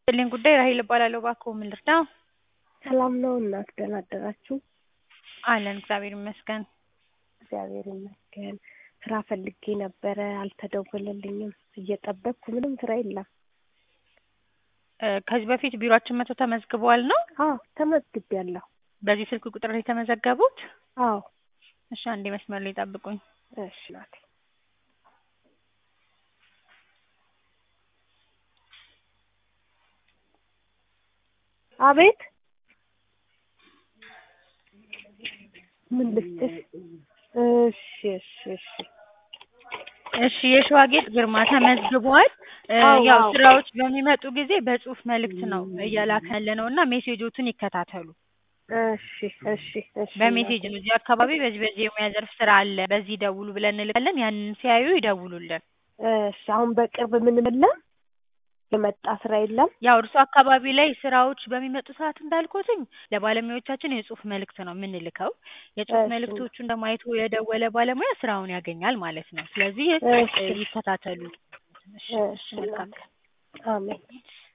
ያለኝ ጉዳይ ራሔል እባላለሁ። እባክዎ ምን ልርዳዎ? ሰላም ነው እናት ደህና አደራችሁ? አለን እግዚአብሔር ይመስገን። እግዚአብሔር ይመስገን። ስራ ፈልጌ ነበረ አልተደወለልኝም። እየጠበቅኩ ምንም ስራ የለም። እ ከዚህ በፊት ቢሮአችን መጥተው ተመዝግበዋል ነው? አዎ ተመዝግቤያለሁ። በዚህ ስልክ ቁጥር ነው የተመዘገቡት? አዎ እሺ አንዴ መስመር ላይ ይጠብቁኝ። እሺ ናቴ አቤት ምን ልስጥሽ? እሺ እሺ እሺ እሺ የሸዋጌጥ ግርማ ተመዝግቧል። እ አዎ፣ ያው አዎ። ስራዎች በሚመጡ ጊዜ በጽሁፍ መልእክት ነው እየላክን ያለነው እና ሜሴጆቹን ይከታተሉ። እሺ እሺ እሺ በሜሴጅ ነው እዚህ አካባቢ በዚህ በዚህ የሙያ ዘርፍ ስራ አለ በዚህ ደውሉ ብለን እንልካለን። ያንን ሲያዩ ይደውሉልን። እሺ አሁን በቅርብ ምንም የለም የመጣ ስራ የለም። ያው እርሱ አካባቢ ላይ ስራዎች በሚመጡ ሰዓት እንዳልኩትኝ ለባለሙያዎቻችን የጽሁፍ መልእክት ነው የምንልከው። የጽሁፍ እሺ። መልእክቶቹን ደግሞ አይቶ የደወለ ባለሙያ ስራውን ያገኛል ማለት ነው። ስለዚህ እሺ እ ይከታተሉ። እሺ፣ እሺ እሺ መልካም እናቴ አሜን